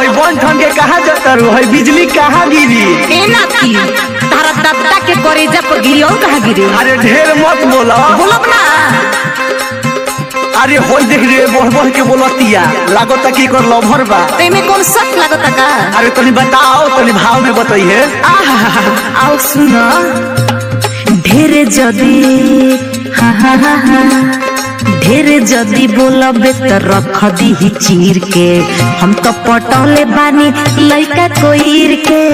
हई बन ठन के कहाँ जतर हई बिजली कहाँ गिरी एना की तारा दत्ता के करेजा पर गिरी और कहाँ गिरी अरे ढेर मत बोला बोलब ना अरे होई देख रे बढ़ बढ़ के बोलतिया लागत कि एकर लभर बा तेमे कौन शक लागता का अरे तनी बताओ तनी भाव में बताइए आहा आओ सुन ढेर जदी हा हा हा हा ढेर जदी बोलबे त रख दी चीर के हम तो पटौले बानी लइका कोईर के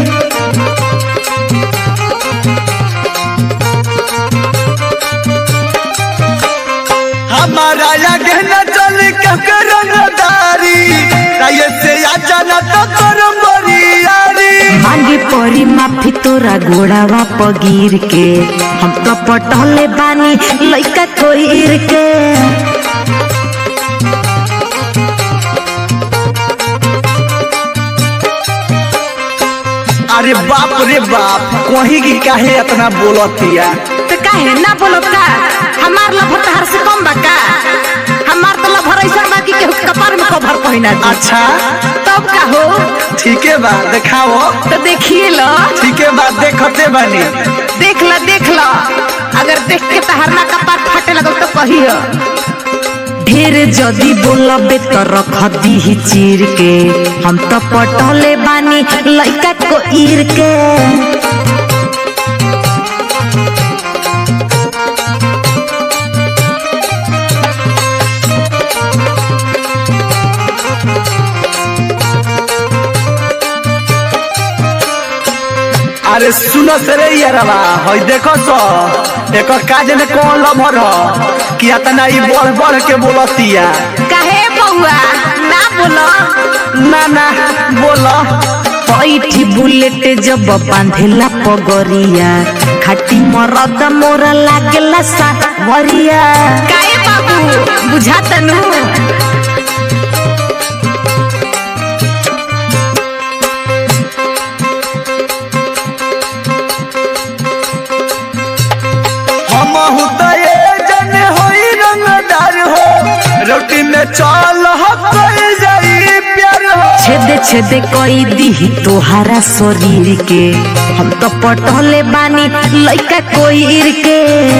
हमारा आगे न चल के रंगदारी ताये से आ जाना तो कर यारी मांगी परी माफी तोरा गोड़ावा पगीर के हम तो पटौले बानी लइका कोईर के अरे बाप रे बाप कहीं की काहे इतना बोलतिया तो काहे ना बोलो का हमार लभर तहार से कम बा का हमार तो लभर ऐसा बा कि केहू के कपार में कभर पहिना दी अच्छा तब का हो ठीक है बा दिखाओ तो देखिए लो ठीक है बा देखते बानी देख लो देख लो अगर देख के तहार ना कपार फाटे लगल तो कहियो ढेर जदी बोलबे तो रख दी चीर के हम तो पटौले बानी लइका को ईर के अरे सुनो सरे यारवा हई देखो सो एकर काज में कौन लभर ह कि इतना ई बढ़ बढ़ के बोलतिया काहे बउआ ना बोलो ना ना बोलो पैठी बुलेट जब बांधेला पगरिया खाटी मरद मोर लागेला सावरिया काहे बाबू बुझा तनु हम तो ये जन होई रंगदार हो रोटी में चाल हो कोई जाई प्यार हो छेदे छेदे कई दी तोहारा शरीर के हम तो पटले बानी लइका कोईर के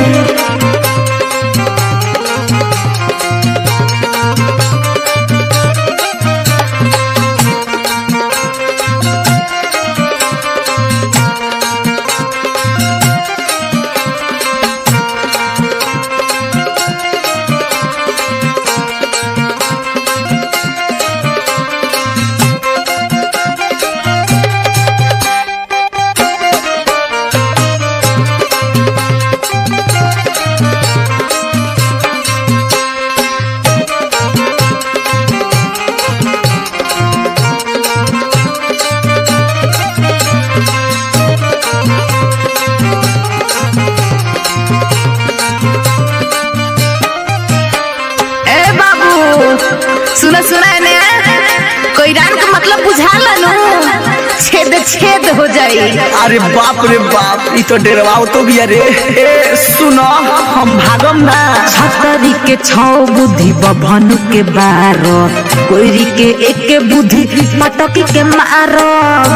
ए बाबू सुना सुना ने कोई रान का मतलब बुझा लनु छेद छेद हो जाई अरे बाप रे बाप ई तो डेरवाओ तो भी अरे ए सुनो हम भागम ना छतरी के छौ बुद्धि बभनु के बारो कोईरी के एक के बुद्धि मटकी के मारो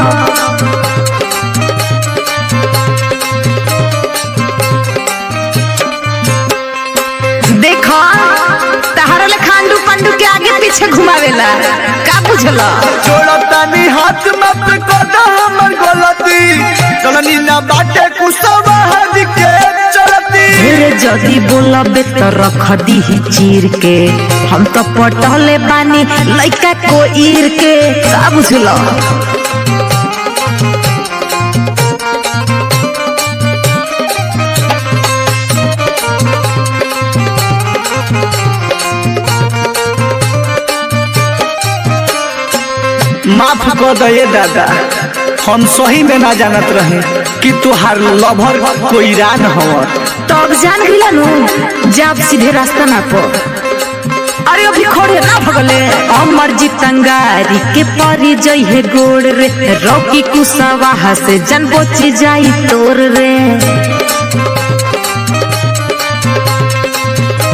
देखो तहरा ले खांडू पंडू के आगे पीछे घुमावेला का बुझला छोड़ता नी हाथ मत को दा हमर गलती चलनी ना बाटे कुसवा हद के चलती ढेर जदी बोलबे त रख दी चीर के हम तो पटले बानी लइका को ईर के का बुझला माफ कर दे दादा हम सही में ना जानत रहे कि तुहार लभर कोई रान हवर तो अब जान गइला नु जब सीधे रास्ता ना पो अरे अभी खोड़े ना भगले अमर जितंगारी के परी जई है गोड़ रे रॉकी कुसवाहा से जन बोची जाई तोर रे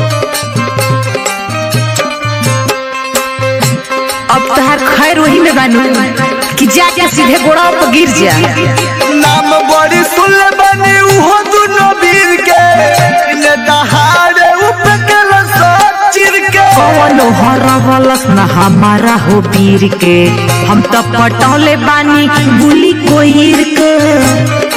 अब तहार खैर वही में बानी बानू कि जाके सीधे गोड़ा पर गिर जा नाम बड़ी सुन बनी उहो दुनो वीर के ने दहाड़े उपकल सचिर के कौनो हरवलस न हमारा हो वीर के हम तो पटौले बानी गुली कोईर के